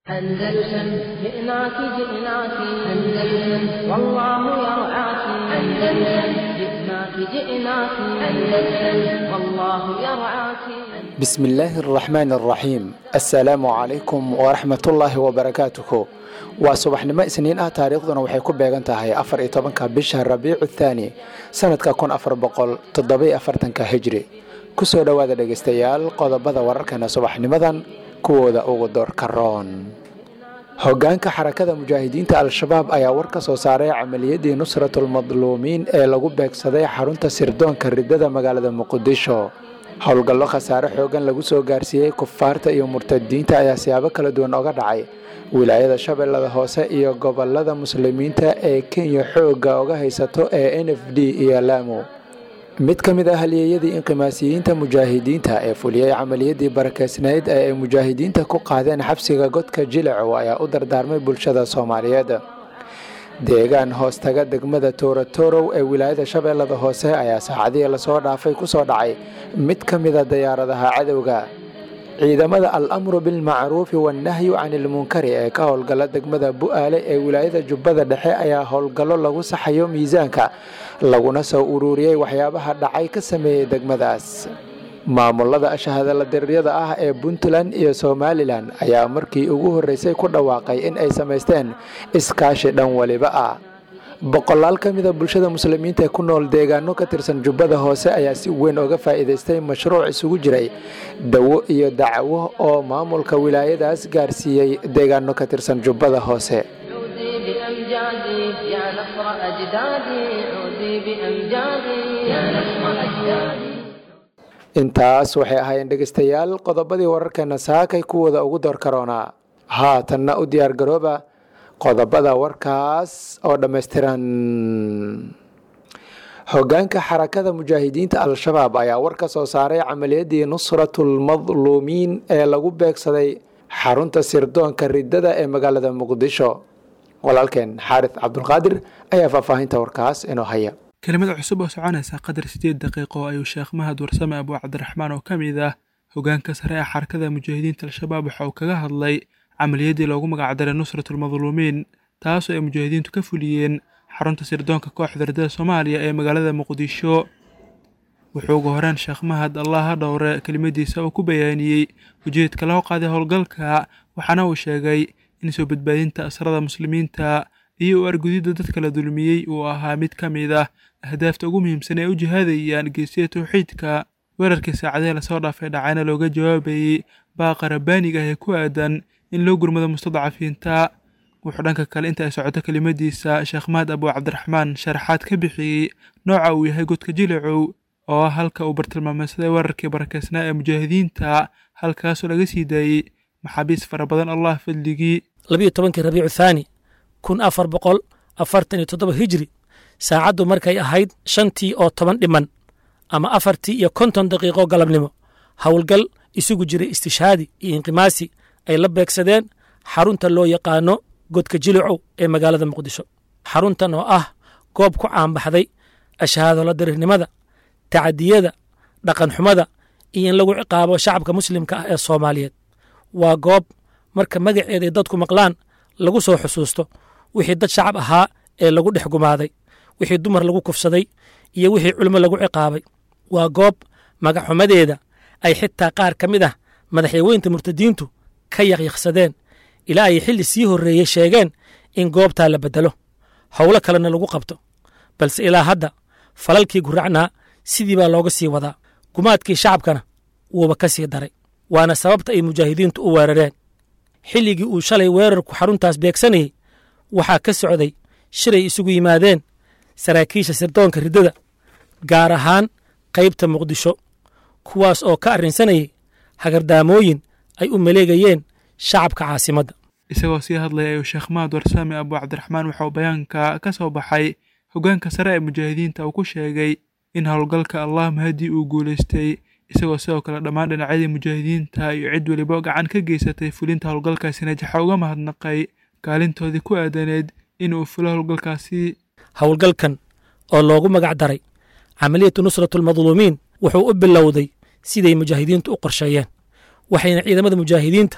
أندلسن جئناك جئناك أندلسن والله يرعاك أندلسن جئناك جئناك أندلسن والله يرعاك بسم الله الرحمن الرحيم السلام عليكم ورحمة الله وبركاته waa subaxnimo isniin ah taariikhduna waxay ku beegan tahay afar iyo tobanka bisha rabiicu thaani sanadka kun afar boqol toddobiyo afartanka hijri kusoo dhowaada dhegeystayaal qodobada wararkana subaxnimadan kuwooda ugu doorka roon hogaanka xarakada mujaahidiinta al-shabaab ayaa war ka soo saaray camaliyadii nusratulmadluumiin ee lagu beegsaday xarunta sirdoonka ridada magaalada muqdisho howlgallo khasaare xoogan lagu soo gaarsiiyey kufaarta iyo murtadiinta ayaa siyaabo kala duwan oga dhacay wilaayada shabeellada hoose iyo gobolada muslimiinta ee kenya xoogga oga haysato ee n f d iyo laamo mid ka mid ah halyeeyadii inqimaasiyiinta mujaahidiinta ee fuliyey camaliyadii barakeysnayd ee ay mujaahidiinta ku qaadeen xabsiga godka jilacow ayaa u dardaarmay bulshada soomaaliyeed deegaan hoostaga degmada toorotorow ee wilaayada shabeellada hoose ayaa saacadihii lasoo dhaafay ku soo dhacay mid ka mida dayaaradaha cadowga ciidamada al-amru bilmacruufi wannahyu cani ilmunkari ee ka howlgala degmada bu-aale ee wilaayada jubbada dhexe ayaa howlgallo lagu saxayo miisaanka laguna soo ururiyey waxyaabaha dhacay ka sameeyey degmadaas maamulada ashahadala dariryada ah ee puntland iyo somalilan ayaa markii ugu horreysay ku dhawaaqay in ay samaysteen iskaashi dhan weliba ah boqolaal ka mida bulshada muslimiinta ee ku nool deegaano ka tirsan jubbada hoose ayaa si weyn oga faa'iidaystay mashruuc isugu jiray dawo iyo dacwo oo maamulka wilaayadaas gaarsiiyey deegaano ka tirsan jubbada hoose عودي بأمجادي يا نصر أجدادي عودي بأمجادي يا نصر أجدادي intaas waxay ahaayeen dhegeystayaal qodobadii wararkeena saakay kuwooda ugu door karoonaa haatanna u diyaar garooba qodobada warkaas oo dhammaystiran hogaanka xarakada mujaahidiinta al-shabaab ayaa war ka soo saaray camaliyadii nusratulmadluumiin ee lagu beegsaday xarunta sirdoonka ridada ee magaalada muqdisho walaalkeen xaaris cabdulqaadir ayaa faahfaahinta warkaas inoo haya kelimada cusub oo soconaysa qadar sideed daqiiqo ayuu sheekh mahad warsame abuu cabdiraxmaan oo ka mid ah hogaanka sare ee xarakada mujaahidiinta al-shabaab waxa uu kaga hadlay camaliyadii loogu magacdaray nusratulmadluumiin taasoo ay mujaahidiintu ka fuliyeen xarunta sirdoonka kooxda ridada soomaaliya ee magaalada muqdisho wuxuu ugu horeen sheekh mahad allah ha dhowre kelimadiisa uu ku bayaaniyey ujeedka loo qaaday howlgalka waxaana uu sheegay in soo badbaadinta asrada muslimiinta iyo u argudidda dadka la dulmiyey uu ahaa mid ka mid ah ahdaafta ugu muhiimsan ee u jihaadayaan geesiya towxiidka weerarkii saacadihii lasoo dhaafay dhacayna looga jawaabayey baaqa rabbaaniga ah ee ku aadan in loo gurmado mustadcafiinta wuxuu dhanka kale inta ay socoto kelimadiisa sheekh mahad abuu cabdiraxmaan sharaxaad ka bixiyey nooca uu yahay godka jilacow oo ah halka uu bartilmaameysaday weerarkii barakeysnaa ee mujaahidiinta halkaasoo laga sii daayey maxaabiis fara badan allah fadligii labiyo tobankii rabiicu thaani kun afar boqol afartan iyo toddoba hijri saacaddu markay ahayd shantii oo toban dhiman ama afartii iyo konton daqiiqo galabnimo howlgal isugu jiray istishhaadi iyo inqimaasi ay la beegsadeen xarunta loo yaqaano godka jilicow ee magaalada muqdisho xaruntan oo ah goob ku caanbaxday ashahaadolo darirnimada tacadiyada dhaqanxumada iyo in lagu ciqaabo shacabka muslimka ah ee soomaaliyeed waa goob marka magaceeday dadku maqlaan lagu soo xusuusto wixii dad shacab ahaa ee lagu dhex gumaaday wixii dumar lagu kufsaday iyo wixii culimo lagu ciqaabay waa goob magaxumadeeda ay xitaa qaar ka mid ah madaxyaweynta murtadiintu ka yaqyaqsadeen ilaa ay xilli sii horreeyey sheegeen in goobtaa la beddelo howlo kalena lagu qabto balse ilaa hadda falalkii guracnaa sidii baa looga sii wadaa gumaadkii shacabkana wuuba ka sii daray waana sababta ay mujaahidiintu u weerareen xilligii uu shalay weerarku xaruntaas beegsanayey waxaa ka socday shiray isugu yimaadeen saraakiisha sirdoonka riddada gaar ahaan qaybta muqdisho kuwaas oo ka arrinsanayay hagardaamooyin ay u maleegayeen shacabka caasimadda isagoo sii hadlaya ayuu sheekh mahad warsame abuu cabdiraxmaan waxauu bayaanka ka soo baxay hoggaanka sare ee mujaahidiinta uu ku sheegay in howlgalka allah mahadii uu guulaystay isagoo sidoo kale dhammaan dhinacyadii mujaahidiinta iyo cid weliba gacan ka geysatay fulinta howlgalkaasina jaxa uga mahadnaqay kaalintoodii ku aadaneed inuu fulo howlgalkaasi howlgalkan oo loogu magac daray camaliyatu nusratulmadluumiin wuxuu u bilowday siday mujaahidiintu u qorsheeyeen waxayna ciidamada mujaahidiinta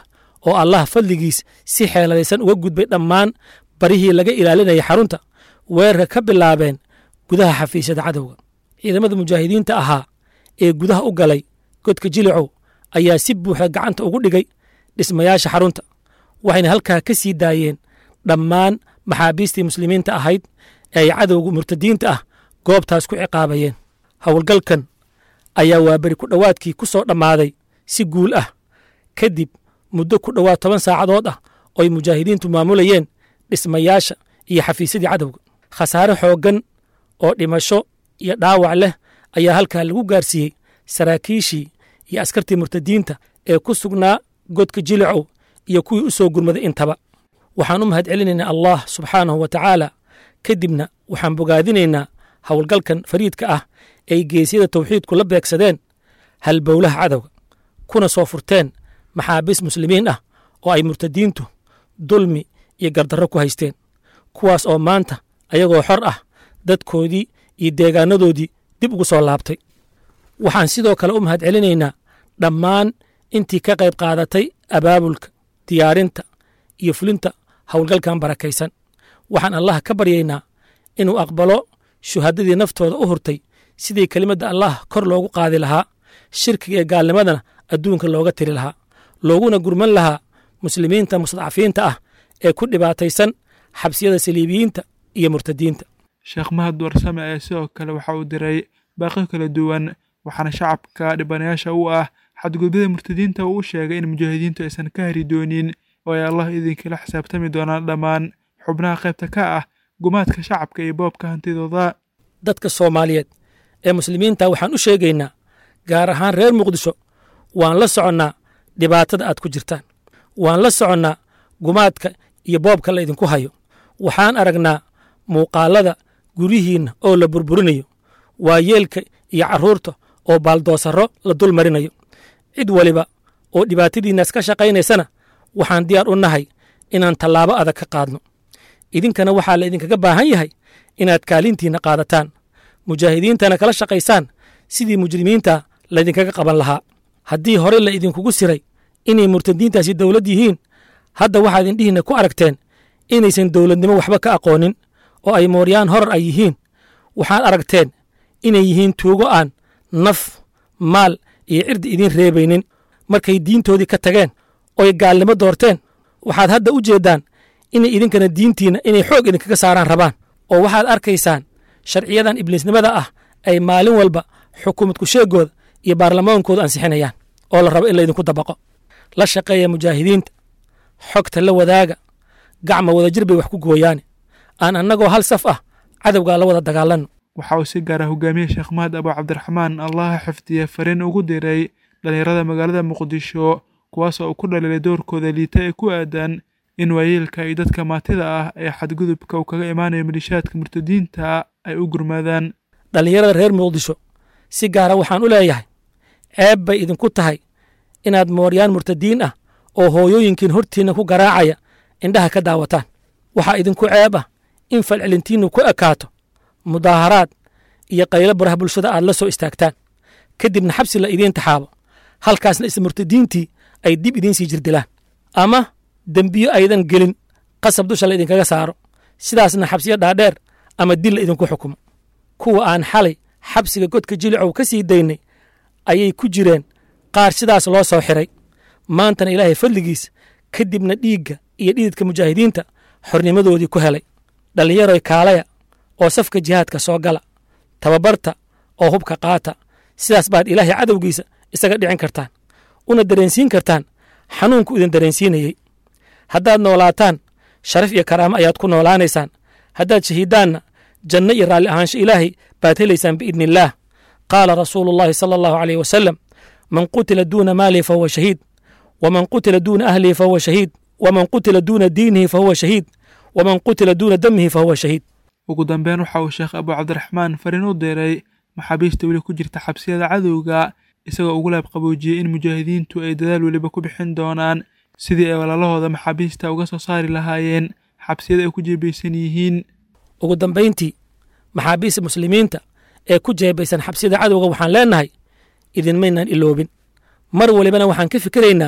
oo allah fadligiis si xeeladaysan uga gudbay dhammaan barihii laga ilaalinayay xarunta weerarka ka bilaabeen gudaha xafiisyada cadowga ciidamada mujaahidiinta ahaa ee gudaha u galay godka jilicow ayaa si buuxda gacanta ugu dhigay dhismayaasha xarunta waxayna halkaa ka sii daayeen dhammaan maxaabiistii muslimiinta ahayd ee ay cadowga murtadiinta ah goobtaas ku ciqaabayeen howlgalkan ayaa waaberi ku dhowaadkii ku soo dhammaaday si guul ah kadib muddo ku dhowaad toban saacadood ah oo ay mujaahidiintu maamulayeen dhismayaasha iyo xafiisyadii cadowga khasaare xooggan oo dhimasho iyo dhaawac leh ayaa halkaa lagu gaarsiiyey saraakiishii iyo askartii murtadiinta ee ku sugnaa godka jilicow iyo kuwii u soo gurmaday intaba waxaan u mahad celinaynaa allah subxaanahu wa tacaala kadibna waxaan bogaadinaynaa howlgalkan fariidka ah ay geesyada tawxiidku la beegsadeen halbowlaha cadowga kuna soo furteen maxaabiis muslimiin ah oo ay murtadiintu dulmi iyo gardarro ku haysteen kuwaas oo maanta ayagoo xor ah dadkoodii iyo deegaanadoodii dib ugu soo laabtay waxaan sidoo kale u mahad celinaynaa dhammaan intii ka qayb qaadatay abaabulka diyaarinta iyo fulinta howlgalkan barakaysan waxaan allah ka baryaynaa inuu aqbalo shuhadadii naftooda u hurtay sidii kelimadda allah kor loogu qaadi lahaa shirkiga ee gaalnimadana adduunka looga tiri lahaa looguna gurman lahaa muslimiinta mustadcafiinta ah ee ku dhibaataysan xabsiyada saliibiyiinta iyo murtadiinta sheekh mahad warsame ayaa sidoo kale waxa uu diray baaqyo kala duwan waxaana shacabka dhibanayaasha u ah xadgudubyada murtadiinta uu u sheegay in mujaahidiintu aysan ka hari doonin oo ay allah idinkala xisaabtami doonaan dhammaan xubnaha qaybta ka ah gumaadka shacabka iyo boobka hantidooda dadka soomaaliyeed ee muslimiinta waxaan u sheegaynaa gaar ahaan reer muqdisho waan la soconnaa dhibaatada aad ku jirtaan waan la soconnaa gumaadka iyo boobka la idinku hayo waxaan aragnaa muuqaalada guryihiinna oo la burburinayo waayeelka iyo carruurta oo baaldoosarro la dul marinayo cid waliba oo dhibaatadiinnaas ka shaqaynaysana waxaan diyaar u nahay inaan tallaabo adag ka qaadno idinkana waxaa la idinkaga baahan yahay inaad kaalintiinna qaadataan mujaahidiintana kala shaqaysaan sidii mujrimiinta laydinkaga qaban lahaa haddii hore la idinkugu siray inay murtadiintaasi dowlad yihiin hadda waxaad indhihiinna ku aragteen inaysan dowladnimo waxba ka aqoonin oo ay mooryaan horar ay yihiin waxaad aragteen inay yihiin tuugo aan naf maal iyo cirdi idiin reebaynin markay diintoodii ka tageen oy gaalnimo doorteen waxaad hadda u jeeddaan inay idinkana diintiinna inay xoog idinkaga saaraan rabaan oo waxaad arkaysaan sharciyadan ibliisnimada ah ay maalin walba xukuumadku sheegooda iyo baarlamaankooda ansixinayaan oo la rabo in laydinku dabaqo la shaqeeya mujaahidiinta xogta la wadaaga gacma wadajir bay wax ku gooyaane aan annagoo hal saf ah cadowgaa la wada dagaalanno waxa uu si gaara hogaamiye sheekh mahad abu cabdiraxmaan allaha xifdiye fariin ugu diray dhallinyarada magaalada muqdisho kuwaas oo ku dhaliilay doorkooda liita ee ku aadan in waayeelka iyo dadka maatida ah ee xadgudubka uu kaga imaanayo malishaadka murtadiinta ay u gurmaadaan dhallinyarada reer muqdisho si gaara waxaan u leeyahay ceeb bay idinku tahay inaad mooryaan murtadiin ah oo hooyooyinkiin hortiinna ku garaacaya indhaha ka daawataan waxaa idinku ceeb ah in falcelintiinnu ku ekaato mudaaharaad iyo qaylo baraha bulshada aad la soo istaagtaan kadibna xabsi la idiin taxaabo halkaasna isla murtadiintii ay dib idiin sii jirdilaan ama dembiyo aydan gelin qasab dusha la idinkaga saaro sidaasna xabsiyo dhaadheer ama dil la idinku xukumo kuwa aan xalay xabsiga godka jilicow ka sii daynay ayay ku jireen qaar sidaas loo soo xiray maantana ilaahay fadligiis kadibna dhiigga iyo dhididka mujaahidiinta xornimadoodii ku helay dhallinyaroy kaalaya oo safka jihaadka soo gala tababarta oo hubka qaata sidaas baad ilaahay cadowgiisa isaga dhicin kartaan una dareensiin kartaan xanuunku idin dareensiinayey haddaad noolaataan sharaf iyo karaamo ayaad ku noolaanaysaan haddaad shahiidaanna janno iyo raalli ahaansho ilaahay baad helaysaan biidni illaah qaala rasuulu llahi sala allahu aleyh wasalam man qutila duuna maalihi fahuwa shahiid waman qutila duuna ahlihi fahuwa shahiid waman qutila duuna diinihi fahuwa shahiid waman qutila duuna damihi fahuwa shahiid ugu dambeyn waxa uu sheekh abu cabdiraxmaan fariin u diray maxaabiista weli ku jirta xabsiyada cadowga isagoo ugu laab qaboojiyey in mujaahidiintu ay dadaal weliba ku bixin doonaan sidii ay walaalahooda maxaabiista uga soo saari lahaayeen xabsiyada ay ku jeebaysan yihiin ugu dambayntii maxaabiista muslimiinta ee ku jeebaysan xabsiyada cadowga waxaan leennahay idinmaynaan iloobin mar walibana waxaan ka fikiraynaa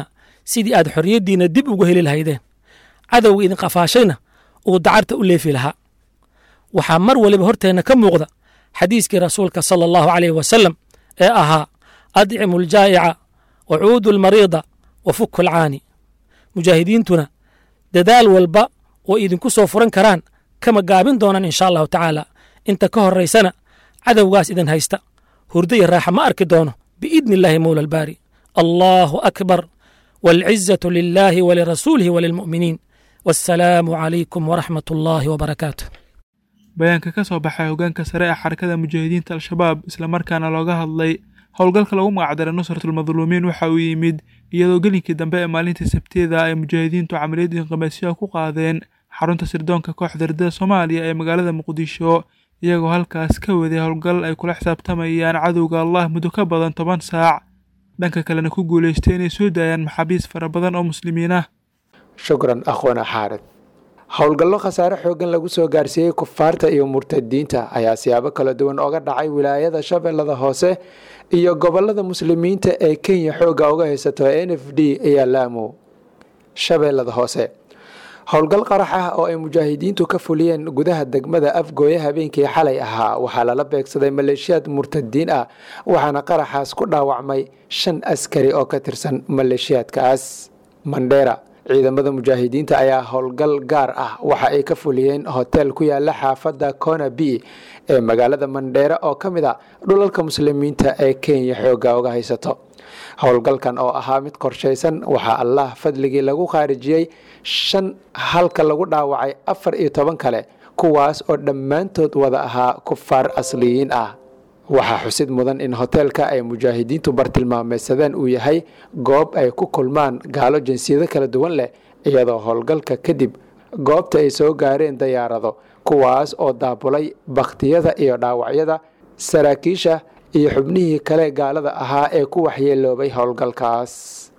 sidii aad xorriyaddiinna dib ugu heli lahaydeen cadowga idin qafaashayna uu dacarta u leefi lahaa waxaa mar waliba horteenna ka muuqda xadiiskii rasuulka sala allahu caleyh wasalam ee ahaa adcimu aljaa'ica wa cuudu almariida wa fuku alcaani mujaahidiintuna dadaal walba oo idinku soo furan karaan kama gaabin doonaan insha allahu tacaala inta ka horaysana cadowgaas idin haysta hurdo iyo raaxa ma arki doono biidni illaahi mowla albaari allahu akbar waalcizatu lilaahi walirasuulihi walilmu'miniin wassalaamu calaykum waraxmat ullaahi wabarakaatu bayaanka ka soo baxay hoggaanka sare ee xarakada mujaahidiinta al-shabaab islamarkaana looga hadlay howlgalka lagu magacdaray nusratulmadluumiin waxa uu yimid iyadoo gelinkii dambe ee maalintii sabteeda ay mujaahidiintu camaliyad inqimaasyaha ku qaadeen xarunta sirdoonka kooxda ardada soomaaliya ee magaalada muqdisho iyagoo halkaas ka waday howlgal ay kula xisaabtamayaan cadowga allah muddo ka badan toban saac dhanka kalena ku guulaystay inay soo daayaan maxaabiis fara badan oo muslimiin ah shukran akhwana xaarid howlgallo khasaare xooggan lagu soo gaarsiiyey kufaarta iyo murtadiinta ayaa siyaabo kala duwan oga dhacay wilaayada shabeellada hoose iyo gobolada muslimiinta ee kenya xoogga uga haysato n f d iyo laamo shabeellada hoose howlgal qarax ah oo ay mujaahidiintu ka fuliyeen gudaha degmada afgooye habeenkii xalay ahaa waxaa lala beegsaday maleeshiyaad murtadiin ah waxaana qaraxaas ku dhaawacmay shan askari oo ka tirsan maleeshiyaadkaas mandheera ciidamada mujaahidiinta ayaa howlgal gaar ah waxa ay ka fuliyeen hotel ku yaala xaafadda kona b ee magaalada mandheere oo ka mid a dhulalka muslimiinta ee kenya xoogga uga haysato howlgalkan oo ahaa mid qorshaysan waxaa allah fadligii lagu khaarijiyey shan halka lagu dhaawacay afar iyo toban kale kuwaas oo dhammaantood wada ahaa kufaar asliyiin ah waxaa xusid mudan in hoteelka ay mujaahidiintu bartilmaameysadeen uu yahay goob ay ku kulmaan gaalo jinsiyado kala duwan leh iyadoo howlgalka kadib goobta ay soo gaareen dayaarado kuwaas oo daabulay bakhtiyada iyo dhaawacyada saraakiisha iyo xubnihii kale gaalada ahaa ee ku waxyeeloobay howlgalkaas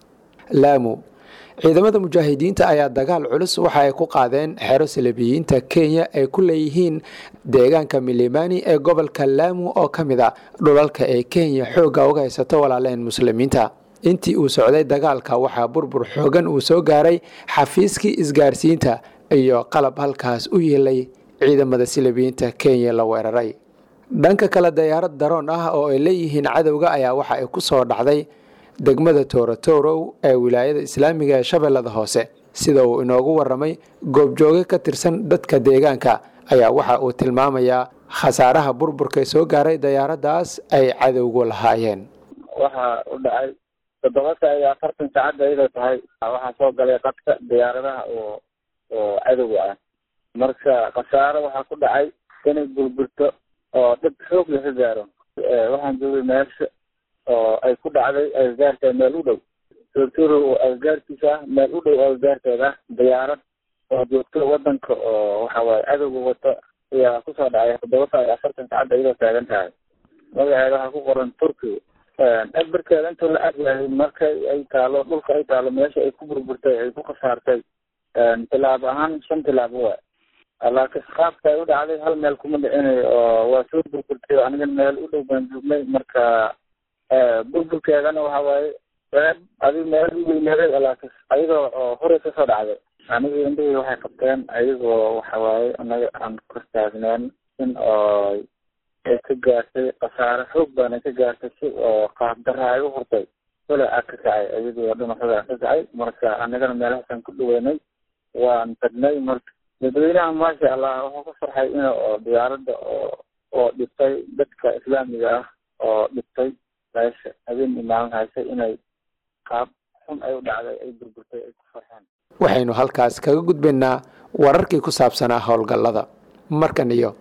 laamu ciidamada mujaahidiinta ayaa dagaal culus waxa ay ku qaadeen xero salabiyiinta kenya ay ku leeyihiin deegaanka milimani ee gobolka laamu oo ka mid a dhulalka ee kenya xoogga uga haysato walaaleen muslimiinta intii uu socday dagaalka waxaa burbur xoogan uu soo gaaray xafiiskii isgaarsiinta iyo qalab halkaas u yeelay ciidamada salabiyiinta kenya la weeraray dhanka kale dayaarad daroon ah oo ay leeyihiin cadowga ayaa waxa ay ku soo dhacday degmada toorotorow ee wilaayada islaamiga ee shabeellada hoose sida uu inoogu waramay goobjooge ka tirsan dadka deegaanka ayaa waxa uu tilmaamayaa khasaaraha burburka soo gaaray dayaaraddaas ay cadowgu lahaayeen waxaa u dhacay toddoba saa iyo afartan saacadda iyadoo tahay waxaa soo galay qadka diyaaradaha oo oo cadowga ah marka khasaaro waxaa ku dhacay inay burburto oo dhib xoog laga gaaro waxaan joogay meesha oo ay ku dhacday agagaarka meel u dhow tortoro oo agagaarkiisa ah meel u dhow agagaarkeeda ah diyaarad oo joogto wadanka oo waxa waaye cadowga wato ayaa kusoo dhacay toddoba saa iyo afartan saacadda iyadoo taagan tahay magaceeda waxaa ku qoran turkiga egbarkeeda intuu la aryahay marka ay taalo dhulka ay taalo meesha ay ku burburtay ay ku khasaartay tilaabo ahaan shan tilaabo waay laakiin qaabka ay u dhacday hal meel kuma dhicinayo oo waa soo burburtay aniga meel u dhow baan joognay marka burburkeedana waxa waaye reeb adig meel u weynaaday laakiin ayadoo oo hore kasoo dhacday aniga indhahii waxay qabteen ayagoo waxa waaye anaga aan kor taagneen in oo ay ka gaartay khasaare xoog baana ka gaartay si oo qaab darra ay u hurtay kole a ka kacay ayagoo dhinaxooda ka kacay marka anagana meelahaasaan ku dhaweynay waan tagnay marka dadweynaha maasha allah wuxuu ku farxay in oo diyaaradda oo oo dhibtay dadka islaamiga ah oo dhibtay meesha habeen imaaman haysay inay qaab xun ay u dhacday ay burburtay ay ku farxeen waxaynu halkaas kaga gudbaynaa wararkii ku saabsanaa howlgallada markan iyo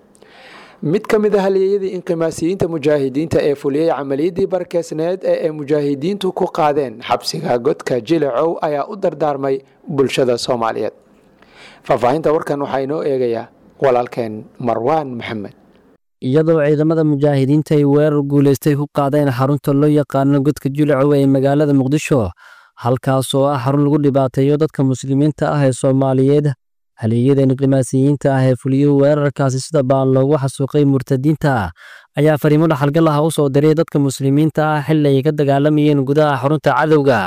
mid ka mid a halyeeyadii inqimaasiyiinta mujaahidiinta ee fuliyey camaliyadii barkeesneed ee ay mujaahidiintu ku qaadeen xabsiga godka jilacow ayaa u dardaarmay bulshada soomaaliyeed faahfaahinta warkan waxaa inoo eegayaa walaalkeen marwaan maxamed iyadoo ciidamada mujaahidiinta ay weerar guulaystay ku qaadeen xarunta loo yaqaano godka julacow ee magaalada muqdisho halkaas oo ah xarun lagu dhibaateeyo dadka muslimiinta ah ee soomaaliyeed haleeyada inqimaasiyiinta ah ee fuliyey weerarkaasi sida baan loogu xasuuqay murtadiinta ayaa fariimo dhaxalgal ah u soo diray dadka muslimiinta ah xilli ay ka dagaalamayeen gudaha xarunta cadowga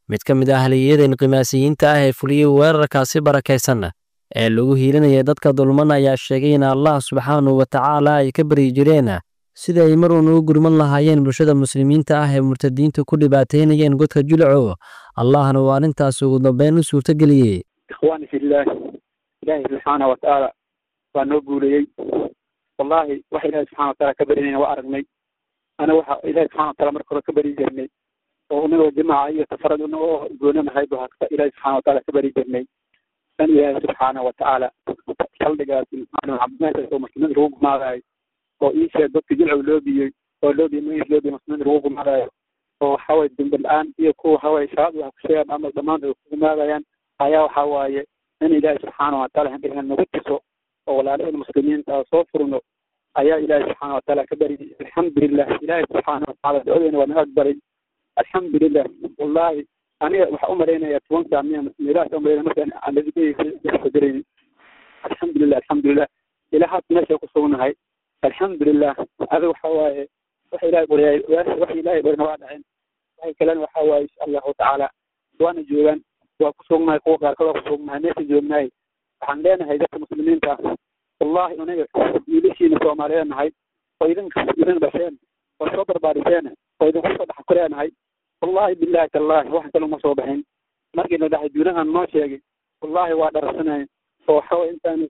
mid ka mid ah haliyada inqimaasiyiinta ah ee fuliyey weerarkaasi barakaysan ee lagu hiilinaya dadka dulman ayaa sheegay in allah subxaanahu wa tacaala ay ka baryi jireen sida ay mar uun ugu gurman lahaayeen bulshada muslimiinta ah ee murtadiinta ku dhibaataynayeen godka julaco allahna uu arrintaas ugu dambeyn u suurtageliyey ikhwaani fillaah ilaahay subxaana watacaala waa noo guuleeyey wallaahi waxa ilaahay subxana wataala ka barinayna waa aragnay ana waxa ilaahay subxana wataala marka hore ka bari jirnay oo unagoo jimaaca iyo tafarad unagoo goonanahay bu hasta ilaahay subxana wataala ka bari jirnay dan ilaahay subxaana watacaala saldhigaas cabdimaankaas oo muslimiinta lagu gumaadayo oo ii sheeg dadka jilcow loo biyey oo loo biyey magis loo biyey muslimiinta lagu gumaadayo oo waxawaaye dembi la-aan iyo kuwa waxawaaye shabaab wax ku sheegaan ama dhammaantood ku gumaadayaan ayaa waxa waaye in ilaahay subxaana wataala handhigan nagu tuso oo walaalaheen muslimiinta soo furno ayaa ilaahay subxaana wataala ka bariyay alxamdulilah ilaahay subxaana watacaala ducadeena waa naga aqbalay alxamdulilah wallahi aniga waxaa umalaynaya tobanka miya meelahaas umalaynaya markaan aanladikadarayni alxamdulilah alxamdulilah ilaa haad meesha ku sugnahay alxamdulilah adiga waxa waaye waxa ilahay baryaay waxa ilahay barina waa dhaceen waxay kalena waxa waaye insha allahu tacaala waana joogaan waa ku sugnahay kuwa qaarkood waa ku sugnahay meesha joognahay waxaan leenahay dadka muslimiinta ah wallahi aniga wiilashiina soomaaliyeed nahay oo idinka idin dhasheen oo soo barbaariseen oo idinku soo dhex kureenahay wallahi billahi tallahi wax kale uma soo baxin markii la dhahay duunahan noo sheegay wallahi waa dharasanayn oo waxaway intaan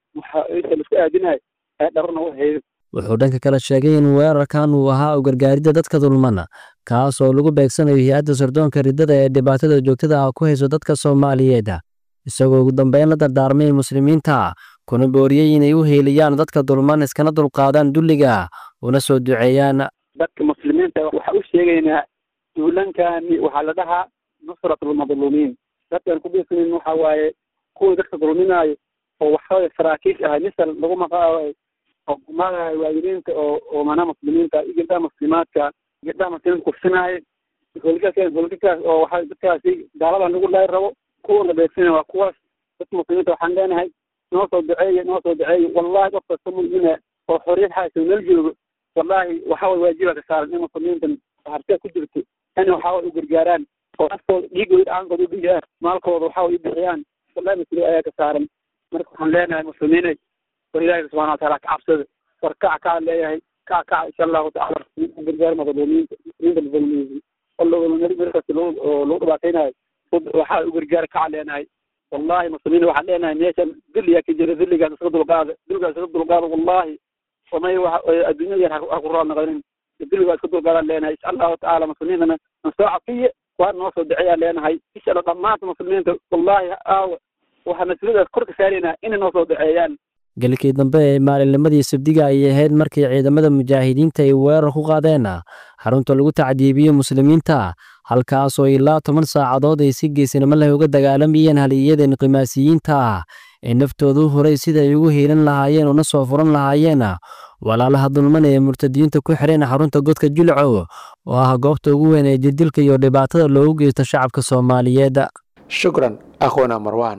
isa laisku aadinahay ee dharana u haydo wuxuu dhanka kale sheegay in weerarkan uu ahaa u gargaaridda dadka dulmana kaas oo lagu beegsanayo hay-adda sardoonka riddada ee dhibaatada joogtada ah ku hayso dadka soomaaliyeed isagoo ugu dambeyn la dardaarmay muslimiinta kuna booriyey inay u heeliyaan dadka dulman iskana dulqaadaan dulliga una soo duceeyaan dadka muslimiinta waxaa u sheegaynaa duulankani waxaa la dhahaa nusratlmadluumiin dadkaan ku biirsanin waxa waaye kuwii dadka dulminaayo oo waxaway saraakiish ahay misal lagu maqaayo oo gumaadayo waayiliinta oo oo manaa muslimiinta iyo gabdhaha muslimaadka gabdhaha muslimiinta kufsinaayo holgakaas holgakaas oo waxa dadkaasi gaalada nagu laay rabo kuwa la beegsana waa kuwaas dadka muslimiinta waxaan leenahay noo soo duceeye noo soo duceeye wallahi qof kasta mu'mina oo xorriyad haysa meel joogo wallahi waxaway waajiba ka saaran in muslimiintan hartee ku jirto in waxaway u gargaaraan oo naftooda dhiigooda dhacaankooda u dhigayaan maalkooda waxaway u bixiyaan wallahi mas-uuliyad ayaa ka saaran marka waxaan leenahay muslimiinay war ilaahi subxana wataala ka cabsada war kac kaa leeyahay kac kac insha allahu tacala gargaar madluumiinta muslimiinta madluumiyiin markaas oo lagu dhibaataynayo waxaa u gargaar kaca leenahay wallahi muslimiin waxaan leenahay meeshan dulliyaa ka jira dulligaas iska dulqaada dulligaas iska dulqaada wallahi samay adduunyada yar ha ku raal noqonin dulligaa iska dulqaadaan leenahay insha allahu tacaala muslimiintana nasoo cafiye waa noo soo duceeyaan leenahay insha allah dhammaanta muslimiinta wallahi aawa waxaa mas-uuliyadaas kor ka saaraynaa inay noo soo duceeyaan gelikii dambe ee maalinnimadii sabdiga ayay ahayd markii ciidamada mujaahidiinta ay weerar ku qaadeen xarunta lagu tacdiibiyey muslimiinta halkaasoo ilaa toban saacadood ay si geesinimo leh uga dagaalamayeen haliyada inqimaasiyiinta ah ee naftoodu horay sida ay ugu hiilan lahaayeen una soo furan lahaayeen walaalaha dulman ee murtadiyiinta ku xidheen xarunta godka jilcow oo ah goobta ugu weyn ee jirdilka iyo dhibaatada loogu geysto shacabka soomaaliyeed shukran akhwana marwan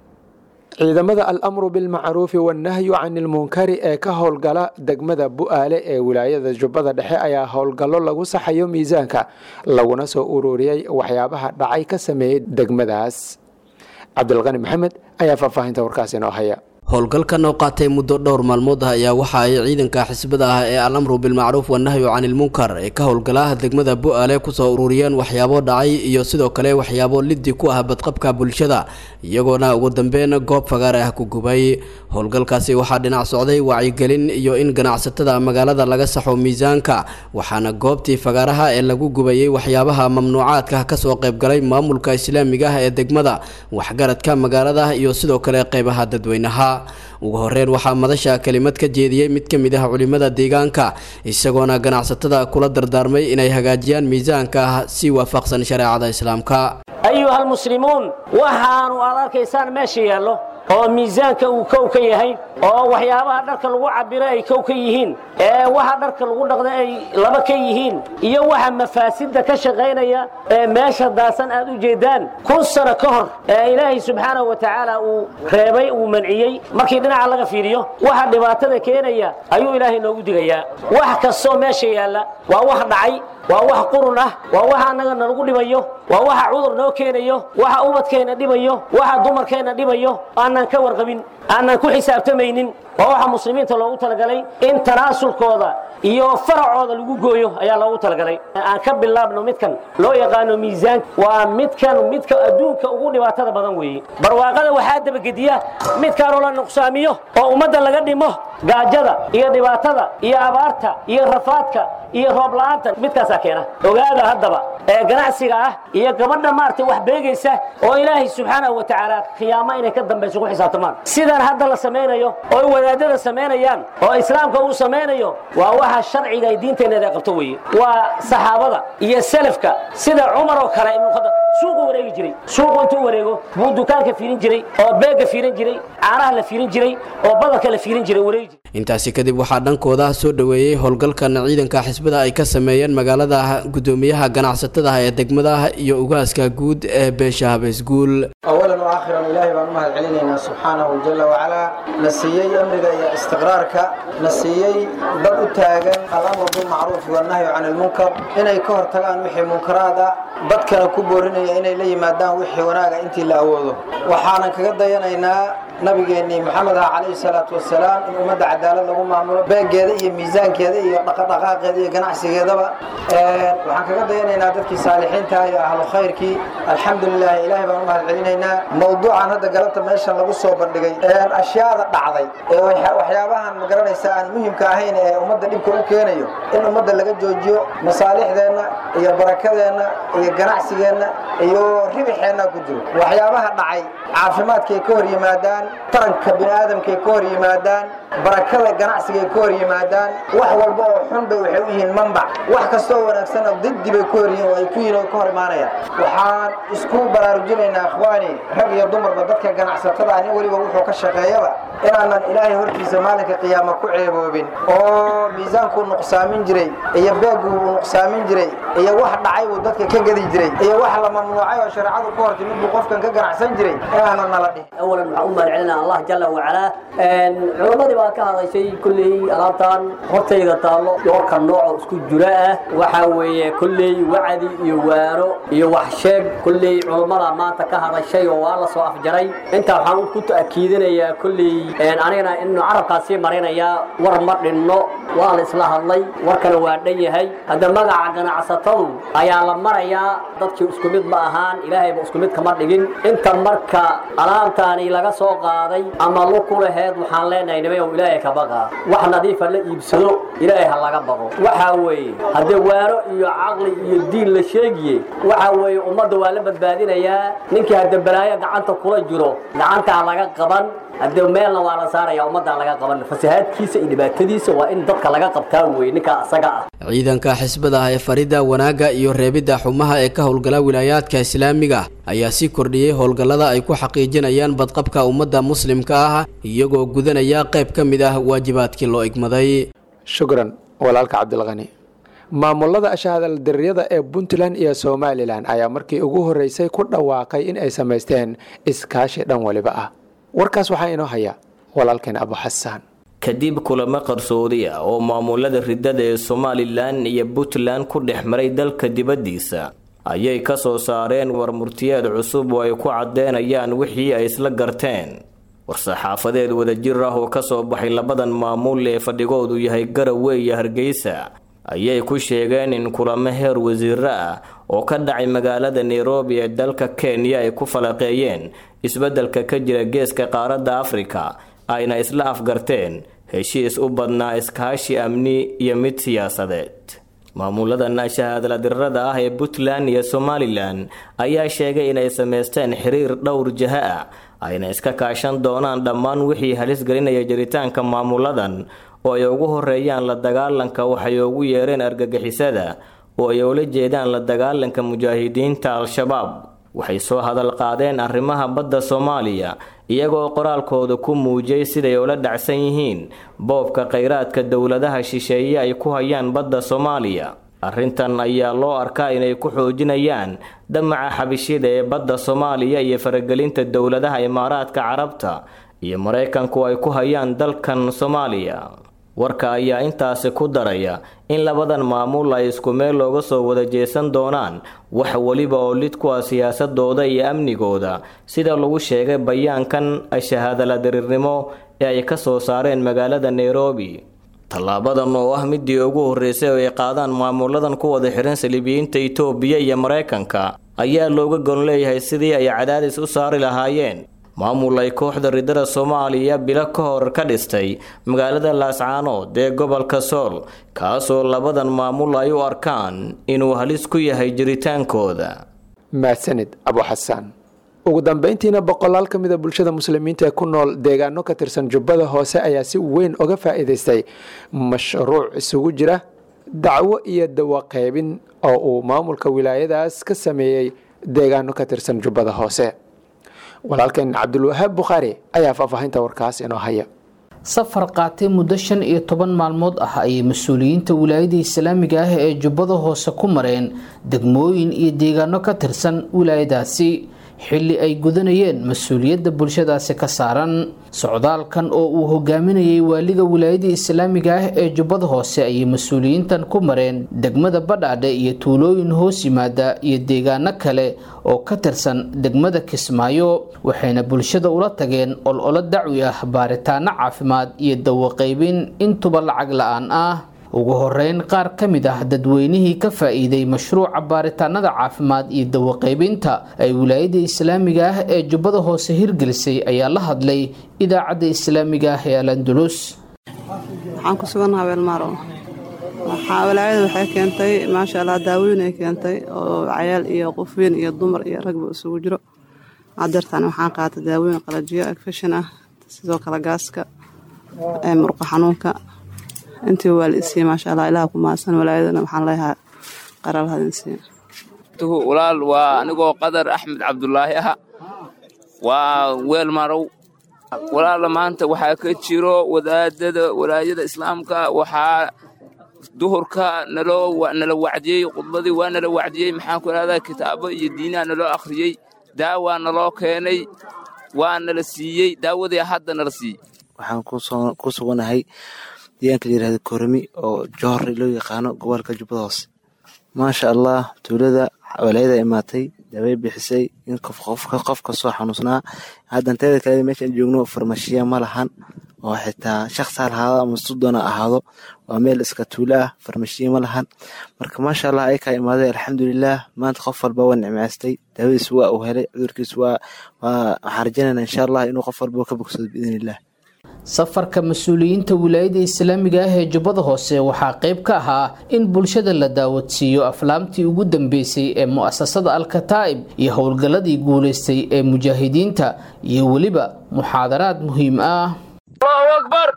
ciidamada al-amru bilmacruufi wannahyu can ilmunkari ee ka howlgala degmada bu'aale ee wilaayada jubbada dhexe ayaa howlgallo lagu saxayo miisaanka laguna soo ururiyey waxyaabaha dhacay ka sameeyey degmadaas cabdilqani maxamed ayaa faahfaahinta warkaas inoo haya howlgalkan oo qaatay muddo dhowr maalmood ah ayaa waxa ay ciidanka xisbada ah ee al-amru bilmacruuf wannahyu canilmunkar ee ka howlgalaha degmada bu'aale kusoo ururiyeen waxyaabo dhacay iyo sidoo kale waxyaabo liddi ku ah badqabka bulshada iyagoona ugu dambeyn goob fagaare ah ku gubay howlgalkaasi waxaa dhinac socday wacyigelin iyo in ganacsatada magaalada laga saxo miisaanka waxaana goobtii fagaaraha ee lagu gubayey waxyaabaha mamnuucaadka kasoo qaybgalay maamulka islaamiga ah ee degmada waxgaradka magaalada iyo sidoo kale qeybaha dadweynaha ugu horeyn waxaa madasha kelimad ka jeediyey mid ka mid ah culimada deegaanka isagoona ganacsatada kula dardaarmay inay hagaajiyaan miisaanka si waafaqsan shareecada islaamka ayuha almuslimuun waxaanu aad arkaysaan meesha yaallo oo miisaanka uu kow ka yahay oo waxyaabaha dharka lagu cabiro ay kow ka yihiin ee waxa dharka lagu dhaqda ay laba ka yihiin iyo waxa mafaasidda ka shaqaynaya ee meesha daasan aad u jeedaan kun sano ka hor ee ilaahay subxaanahu wa tacaala uu reebay uu manciyey markii dhinaca laga fiiriyo waxa dhibaatada keenaya ayuu ilaahay noogu digayaa wax kastoo meesha yaalla waa wax dhacay waa wax qurun ah waa waxa annaga nalagu dhibayo waa waxa cudur noo keenayo waxa ubadkeenna dhibayo waxa dumarkeenna dhibayo aanan ka warqabin aanan ku xisaabtamaynin waa waxa muslimiinta loogu talagalay in tanaasulkooda iyo faracooda lagu gooyo ayaa loogu talagalay aan ka bilaabno midkan loo yaqaano miisaanka waa midkan midka adduunka ugu dhibaatada badan weeye barwaaqada waxaa dabagediya midkaanoo la nuqsaamiyo oo ummadda laga dhimo gaajada iyo dhibaatada iyo abaarta iyo rafaadka iyo roob la'aanta midkaasaa keena ogaada haddaba ee ganacsiga ah iyo gabadha maaragtay wax beegaysa oo ilaahay subxaanahu wa tacaala khiyaamo inay ka dambayso ku xisaabtamaan sidan hadda la samaynayo oo wadaadada samaynayaan oo islaamka uu samaynayo waa waxa sharciga ay diinteenneeda qabto weeye waa saxaabada iyo salafka sida cumar oo kale ibnu khadaab suuqu wareegi jiray suuqu intuu wareego buu dukaanka fiirin jiray oo beegga fiirin jiray caanaha la fiirin jiray oo badarka la fiirin jiray wareegi jiray intaasi kadib waxaa dhankooda soo dhoweeyey howlgalkan ciidanka xisbada ay ka sameeyeen magaalada gudoomiyaha ganacsatada ee degmada iyo ugaaska guud ee beesha habeysguul awalan wa aakhiran ilaahay baan u mahad celinaynaa subxaanahu jala wacalaa na siiyey amniga iyo istiqraarka na siiyey dad u taagan alamru bilmacruufi wannahyu can ilmunkar inay ka hortagaan wixii munkaraad ah dadkana ku boorinaya inay la yimaadaan wixii wanaaga intii la awoodo waxaanan kaga dayanaynaa nabigeennii maxamed ah calayhi salaatu wasalaam in ummadda cadaalad lagu maamulo beegeeda iyo miisaankeeda iyo dhaqadhaqaaqeeda iyo ganacsigeedaba waxaan kaga dayanaynaa dadkii saalixiinta iyo ahlu khayrkii alxamdulilah ilaahay baan u mahad celinaynaa mawduucan hadda galabta meeshan lagu soo bandhigay ashyaada dhacday ee waxyaabahan magaranaysa aan muhimka ahayn ee ummadda dhibka u keenayo in ummadda laga joojiyo masaalixdeenna iyo barakadeenna iyo ganacsigeenna iyo ribixeenna ku jiro waxyaabaha dhacay caafimaadkay ka hor yimaadaan taranka bini aadamkay ka hor yimaadaan barakada ganacsigay ka hor yimaadaan wax walba oo xun bay waxay u yihiin manbac wax kastoo wanaagsanna diddi bay ka hor yihiin oo ay ku yihiin oo ka hor imaanayaan waxaan isku baraarujinaynaa akhwaani rag iyo dumarba dadka ganacsatada ani weliba wuxuu ka shaqeeyaba inaanan ilaahay hortiisa maalinka qiyaama ku ceeboobin oo miisaankuu nuqsaamin jiray iyo beeggu uu nuqsaamin jiray iyo wax dhacay buu dadka ka gedi jiray iyo wax la mamnuucay oo shareecadu ka hortimid buu qofkan ka ganacsan jiray inaanan nala dhihin أولا waxaan u mahad celinaa allah jala wacalaa culammadii baa ka hadashay kulley alaabtan hortayda taallo dhowrka nooco isku jira ah waxaa weeye kulley wacdi iyo waano iyo wax sheeg kulley culammada maanta ka hadashay oo waa la soo afjaray intaa waxaan ku ta'kiidinayaa kulley anigana inu carabkaa sii marinayaa war ma dhinno waa la isla hadlay warkana waa dhan yahay hadda magaca ganacsatadu ayaa la marayaa dadkii isku mid ma ahaan ilaahayba isku mid kama dhigin inta marka alaabtaani laga soo qaaday ama lu ku laheed waxaan leenahay nimayow ilaahay ka baqa wax nadiifa la iibsado ilaahay ha laga baqo waxaa weeye haddee waano iyo caqli iyo diin la sheegiye waxaa weeye ummadda waa la badbaadinayaa ninkii hadde balaayo gacanta kula jiro gacantaa laga qaban haddee meelna waa la saaraya ummaddaa laga qaban fasahaadkiisa iyo dhibaatadiisa waa in dadka laga qabtaa weye ninkaa asaga ah ciidanka xisbada ah ee farida wanaagga iyo reebidda xumaha ee ka howlgala wilaayaadka islaamiga ayaa sii kordhiyey howlgallada ay ku xaqiijinayaan badqabka ummadda muslimka ah iyagoo gudanaya qayb ka mid ah waajibaadkii loo igmaday shukran walaalka cabdilqani maamulada ashahadaldariyada ee puntland iyo somalilan ayaa markii ugu horreysay ku dhawaaqay in ay samaysteen iskaashi dhan waliba ah warkaas waxaa inoo haya walaalkeen abu xasaan kadib kulamo qarsoodi ah oo maamulada ridada ee somalilan iyo puntland ku dhex maray dalka dibaddiisa ayay ka soo saareen war murtiyeed cusub oo ay ku caddeynayaan wixii ay isla garteen war-saxaafadeed wadajir ah oo kasoo baxay labadan maamul ee fadhigoodu yahay garowe iyo hargeysa ayay ku sheegeen in kulamo heer wasiiro ah oo ka dhacay magaalada nairobi ee dalka kenya ay ku falaqeeyeen isbeddelka ka jira geeska qaaradda afrika ayna isla afgarteen heshiis u badnaa iskaashi amni iyo mid siyaasadeed maamuladan shahaadladirada ah ee puntland iyo somalilan ayaa sheegay inay samaysteen xiriir dhowr jaha ah ayna iska kaashan doonaan dhammaan wixii halis gelinaya jiritaanka maamuladan oo ay ugu horeeyaan la dagaalanka waxay ugu yeereen argagixisada oo ay ula jeedaan la dagaalanka mujaahidiinta al-shabaab waxay soo hadal qaadeen arrimaha badda soomaaliya iyagoo qoraalkooda ku muujiyey siday ula dhacsan yihiin boobka khayraadka dowladaha shisheeye ay ku hayaan badda soomaaliya arrintan ayaa loo arkaa inay ku xoojinayaan damaca xabishida ee badda soomaaliya iyo faragelinta dowladaha imaaraadka carabta iyo maraykanku ay ku hayaan dalkan soomaaliya warka ayaa intaasi ku daraya in labadan maamul ay isku meel looga soo wada jeesan doonaan wax weliba oo lid ku ah siyaasadooda iyo amnigooda sida lagu sheegay bayaankan shahaadala diriirnimo ee ay ka soo saareen magaalada nairobi tallaabadan oo ah midii ugu horreysay oo ay qaadaan maamuladan ku wada xihan saliibiyiinta itoobiya iyo maraykanka ayaa looga gon leeyahay sidii ay cadaadis u saari lahaayeen maamul ay kooxda ridada soomaaliya bilo ka hor ka dhistay magaalada laascaanood ee gobolka sool kaasoo labadan maamul ay u arkaan inuu halis ku yahay jiritaankooda mahadsanid abu xasaan ugu dambeyntiina boqolaal ka mida bulshada muslimiinta ee ku nool deegaano ka tirsan jubbada hoose ayaa si weyn uga faa'iidaystay mashruuc isugu jira dacwo iyo dawaqaybin oo uu maamulka wilaayadaas ka sameeyey deegaano ka tirsan jubbada hoose walaalkeen cabdulwahaab bukhaari ayaa faahfaahinta warkaas inoo haya safar qaatay muddo shan iyo toban maalmood ah ayay mas-uuliyiinta wilaayada islaamiga ah ee jubbada hoose ku mareen degmooyin iyo deegaano ka tirsan wilaayadaasi xilli ay gudanayeen mas-uuliyadda bulshadaasi ka saaran socdaalkan oo uu hogaaminayay waaliga wilaayada islaamiga ah ee jubbada hoose ayay mas-uuliyiintan ku mareen degmada badhaadhe iyo tuulooyin hoos yimaada iyo deegaano kale oo ka tirsan degmada kismaayo waxayna bulshada ula tageen ololo dacwi ah baaritaano caafimaad iyo dawaqaybin intuba lacag la-aan ah ugu horeyn qaar ka mid ah dadweynihii ka faa-iiday mashruuca baaritaanada caafimaad iyo dawaqaybinta ay wilaayada islaamiga ah ee jubbada hoose hirgelisay ayaa la hadlay idaacadda islaamiga ah ee al andulus waxaan ku sugannaha weelmaaro waxaa walaayada waxay keentay maasha allah daawoyin ay keentay oo cayaal iyo qof weyn iyo dumar iyo ragba isugu jiro hadeertaan waxaan qaatay daawoyin qalajiyo agfashin ah sidoo kale gaaska murqa xanuunka intii waa la isiiye maasha allah ilaha ku mahadsan walaayadana waxaan leeyahaa qaral hadinsiiya walaal waa anigoo qadar axmed cabdulaahi aha waa weel marow walaala maanta waxaa ka jiro wadaadada walaayada islaamka waxaa duhurka naloo nala wacdiyey khudbadii waa nala wacdiyey maxaan ku ihahdaa kitaabo iyo diinaha naloo akhriyey daawaa naloo keenay waa nala siiyey daawadii hadda nala siiyey waxaan ku suganahay deegaanka la yirahdo korami oo johor loo yaqaano gobolka jubbada hoose maasha allah tuulada walaayada imaatay daaway bixisay in qof kasoo xanuusnaa haddan teeda kale meeshaan joogno farmashiya ma lahan oo xitaa shaqsi ha lahaado ama sudoona ahaado waa meel iska tuulo ah farmashiya ma lahan marka maasha allah ay kaa imaaday alxamdulilah maanta qof walba waa nicmaystay daawadiis waa uu helay cudurkiis waa waxaan rajaynayna insha allah inuu qof walba ka bogsado biidnillah safarka mas-uuliyiinta wilaayada islaamiga ah ee jubbada hoose waxaa qayb ka ahaa in bulshada la daawadsiiyo aflaamtii ugu dambeysay ee mu'asasada alkataa'ib iyo howlgalladii guulaystay ee mujaahidiinta iyo weliba muxaadaraad muhiim ah allahu akbar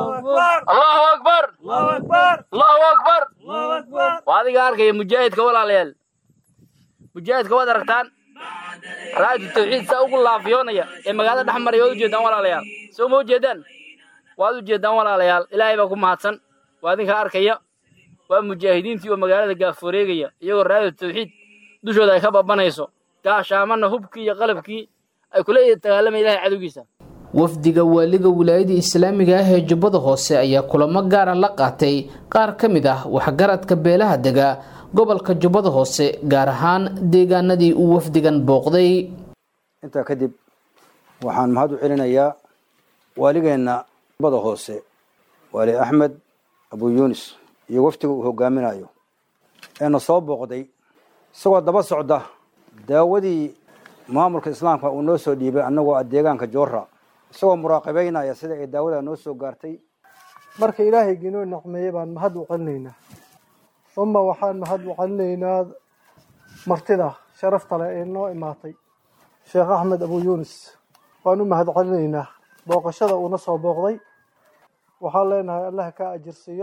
allahu akbar allahu akbar waa adiga arkaya mujaahidka walaalayaal mujaahidka waad aragtaan raadi tawxiid saa ugu laafiyoonaya ee magaalada dhex maraya waad ujeedaan walaalayaal soo ma ujeedaan waad ujeedaan walaalayaal ilaahay baa ku mahadsan waa idinka arkaya waa mujaahidiintii oo magaalada gaaforeegaya iyagoo raadi tawxiid dushooda ay ka babanayso gaashaamana hubkii iyo qalabkii ay kula dagaalamaya ilahay cadowgiisa wafdiga waaliga wilaayada islaamiga ah ee jubbada hoose ayaa kulamo gaara la qaatay qaar ka mid ah waxgaradka beelaha dega gobolka jubbada hoose gaar ahaan deegaanadii uu wafdigan booqday intaa kadib waxaan mahad u celinayaa waaligeenna jubbada hoose waali axmed abu yuunis iyo wafdiga uu hogaaminayo eena soo booqday isagoo daba socda daawadii maamulka islaamka uu noo soo dhiibay annagoo ah deegaanka joora isagoo muraaqabeynaya sida ay daawada noo soo gaartay marka ilaahaygi inoo nacmeeyey baan mahad u celinaynaa uma waxaan mahad u celinaynaa martida sharafta leh ee noo imaatay sheekh axmed abu yuunis waan u mahad celinaynaa booqashada uuna soo booqday waxaan leenahay allah ka ajirsiiyo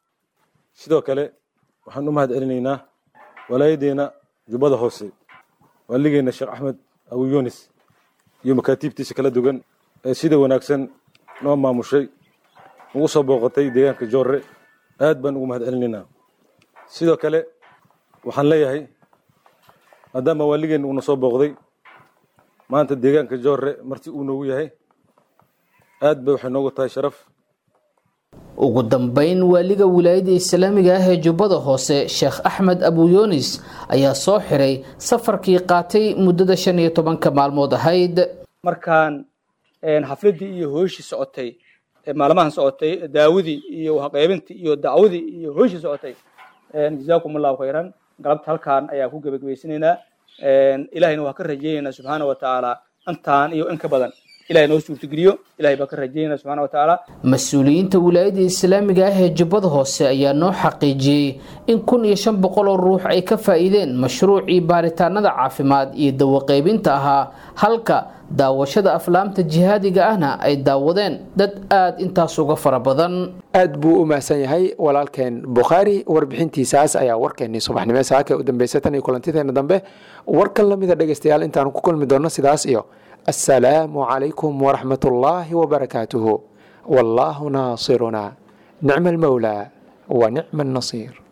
sidoo kale waxaan u mahad celinaynaa walaayadeena jubbada hoose waaligeena sheekh axmed abu yuunis iyo makaatiibtiisa kala duwan ee sida wanaagsan noo maamushay ugu soo booqatay deegaanka joorre aad baan ugu mahad celinaynaa sidoo kale waxaan leeyahay maadaama waaligeenna uuna soo booqday maanta deegaanka joorre marti uu noogu yahay aad bay waxay noogu tahay sharaf ugu dambeyn waaliga wilaayada islaamiga ah ee jubbada hoose sheekh axmed abuyoonis ayaa soo xiray safarkii qaatay muddada shan iyo tobanka maalmood ahayd markaan xafladii iyo hooshii socotay maalmahan socotay daawadii iyo waxqaybintii iyo dacwadii iyo hooshii socotay jazaakum allahu khayran galabta halkaan ayaa ku gebagabaysanaynaa ilahayna waa ka rajaynaynaa subxaana wa tacaala intaan iyo in ka badan ilahay noo suurtageliyo ilahay baa ka rajaynaa subxana wa tacaala mas-uuliyiinta wilaayada islaamiga ah ee jubbada hoose ayaa noo xaqiijiyey in kun iyo shan boqol oo ruux ay ka faa'iideen mashruucii baaritaanada caafimaad iyo dawaqaybinta ahaa halka daawashada aflaamta jihaadiga ahna ay daawadeen dad aada intaas uga fara badan aad buu u mahadsan yahay walaalkeen bukhaari warbixintiisaas ayaa warkeenii subaxnimo saaka u dambeysay tan iyo kulantideena dambe warkan lamida dhegeystayaal intaanu ku kulmi doonno sidaas iyo assalaamu calaykum waraxmat ullaahi wabarakaatuhu wallaahu naasiruna nicma almawlaa wa nicma annasiir